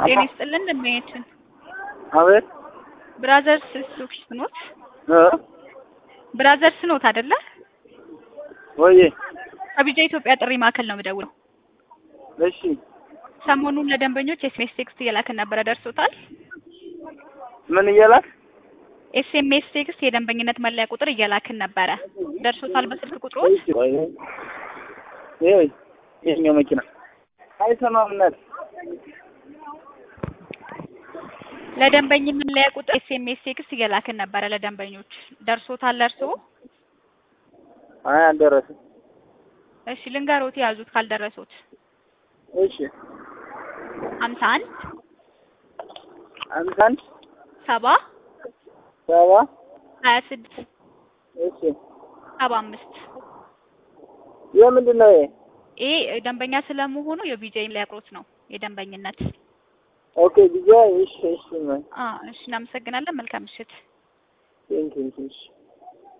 ጤና ይስጥልን ደንበኛችን አቤት ብራዘርስ ሱክስ ኖት እ ብራዘርስ ኖት አይደለ? ወይዬ ከቢጃ ኢትዮጵያ ጥሪ ማዕከል ነው የምደውለው። እሺ ሰሞኑን ለደንበኞች ኤስኤምኤስ ቴክስት እየላክን ነበረ፣ ደርሶታል? ምን እያላክ ኤስኤምኤስ ቴክስት የደንበኝነት መለያ ቁጥር እየላክን ነበረ፣ ደርሶታል? በስልክ ቁጥሮች ይሄ ይሄኛው መኪና አይሰማም እናት ለደንበኝነት መለያ ቁጥር ኤስኤምኤስ ቴክስት እየላክን ነበረ ለደንበኞች፣ ደርሶታል? ለእርስዎ? አይ አልደረሰም እሺ ልንገሮት፣ ያዙት ካልደረሱት እሺ ሀምሳ አንድ አምሳ አንድ ሰባ ሰባ ሀያ ስድስት እሺ ሰባ አምስት የምንድን ነው ይሄ ይሄ ደንበኛ ስለመሆኑ የቢጃይን ሊያቅሩት ነው የደንበኝነት። ኦኬ ቢጃ እሺ እሺ አ እሺ እናመሰግናለን። መልካም ምሽት። ቴንክ ዩ እሺ